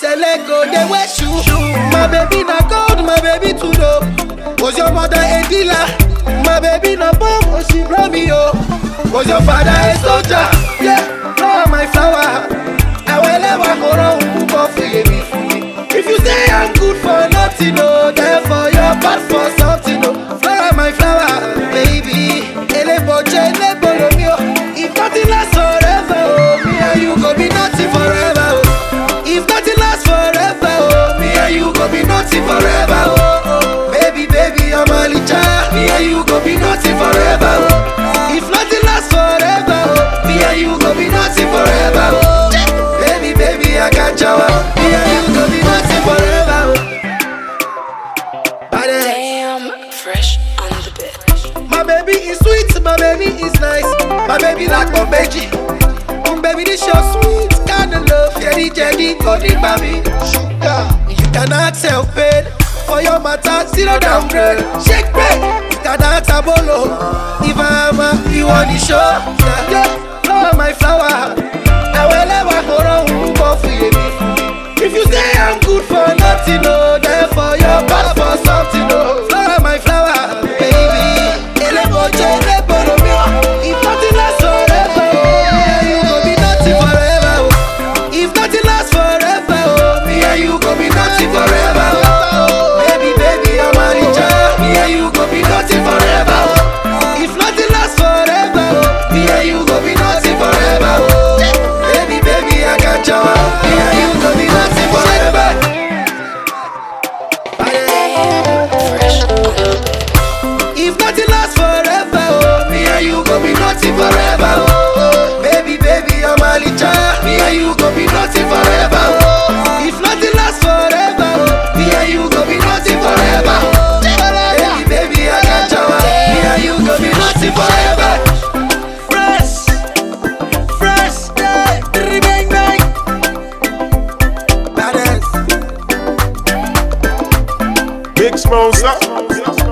Shele go dey wear shoe. My baby na gold, my baby too dope. Was your mother a dealer? My baby na bomb, oh she blow me oh. Was your father a soldier? Yeah, flower my flower. Awelewa koro unko feel me free. If you say I'm good for nothing, oh, therefore you're bad for something, oh. Flower my flower, baby. Eleboje, elebolo mi oh. If nothing lasts forever, oh, me and you go be nothing forever, oh. If nothing lasts forever, oh, me and you go be nothing forever, oh. oh. Baby, baby, I'm a licha. Me and you go be nothing forever, oh. If nothing lasts forever, oh, me and you go be nothing forever, oh. Baby, baby, I got you. Me and you go be nothing forever, oh. Badass. Damn, fresh on the bit. My baby is sweet, my baby is nice. My baby like my veggie. Um, baby, this your sweet kind of love. Jelly, jelly, golden baby. Sugar. You cannot help it. For your matter, zero downgrade. Shake break. You cannot abolo. If I'm a, you on the show. Yeah, yeah. Flower, my flower. I will ever go wrong for you. If you say I'm good for nothing, no, therefore you're bad for something, no. Flower, my flower, baby. Eleboje, elebolo mi o. If nothing lasts forever, oh, me and you go be nothing forever, oh. If nothing lasts forever, oh, me and you go be nothing forever, oh. Baby, baby, I'm a richer. Me and you go be nothing forever, oh. If nothing lasts forever, oh, me and you go be nothing forever, oh. Baby, baby, I got you. Me and you go be nothing forever. Fresh on the bit. If nothing lasts forever, oh, me and you go be nothing forever, oh. Baby, baby, I'm a licha. Me and you go be nothing forever, oh. If nothing lasts forever, oh, me and you go be nothing forever, oh. Baby, baby, I got you. Me and you go be nothing forever. Fresh, fresh, yeah, bang bang. Badass. Big Smosa.